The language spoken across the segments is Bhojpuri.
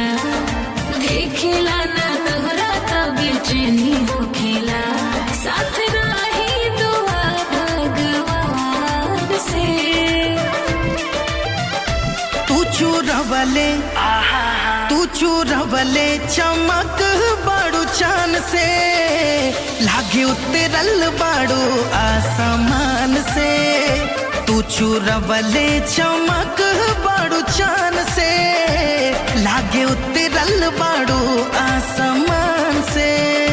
होखेला देखेला ना तोहरा तब बेचैनी होखेला साथ रही दुआ भगवान से तू चूरवले तू चूरवले चमक बाड़ू चान से लागे उतरल बाड़ू आसमान से तू चूरवले चमक बाड़ू चान से लागे उतरल बाड़ू आसमान से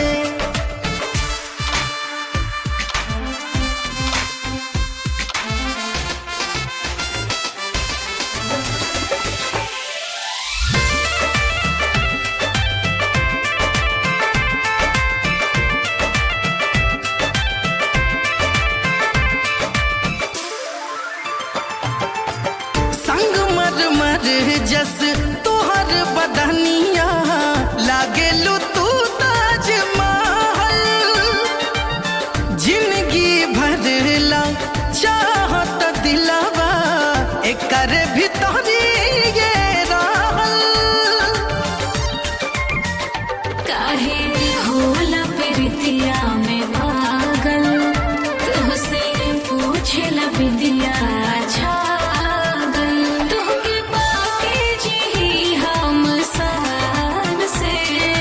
संग मर मर जस तोहर बदनिया लागे लू तू ताज महल जिंदगी भरला चाहत दिलावा एकर भीतरी ये रहल काहे होला प्रीतिया में पागल तुहसे पूछेला बिंदिया छागल तुहके पाके जी हम सान से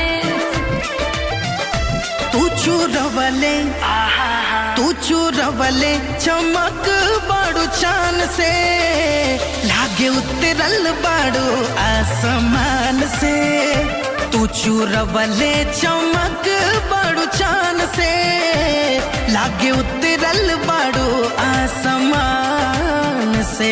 तू चूरवले तू चूरवले चमक बाड़ू चान से लागे उतरल बाड़ू आसमान से तू चूरवले चमक बाड़ू चान से लागे उतरल बाड़ू आसमान से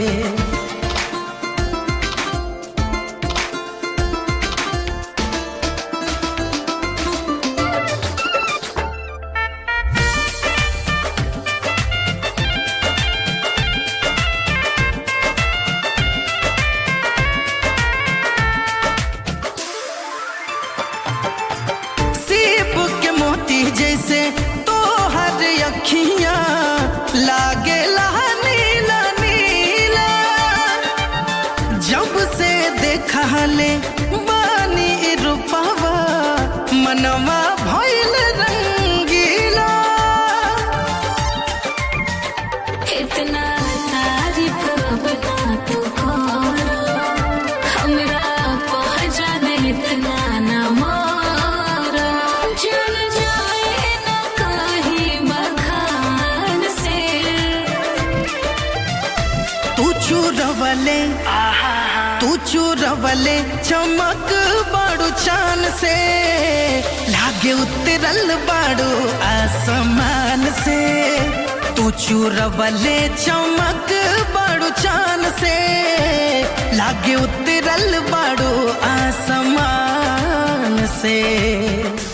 सीप के मोती जैसे तोहर अखियां लागे नीला नीला जब से देखा ले बानी रूपवा मनवा भइल रंगीला इतना तारीफ बना तू करो हमरा पहचान इतना न मारो चल जाए न कहीं बखान से तू चूरवले तू चूरवले चमक बाड़ू चान से लागे उतरल बाड़ू आसमान से तू चूरवले चमक बाड़ू चान से लागे उतरल बाड़ू आसमान से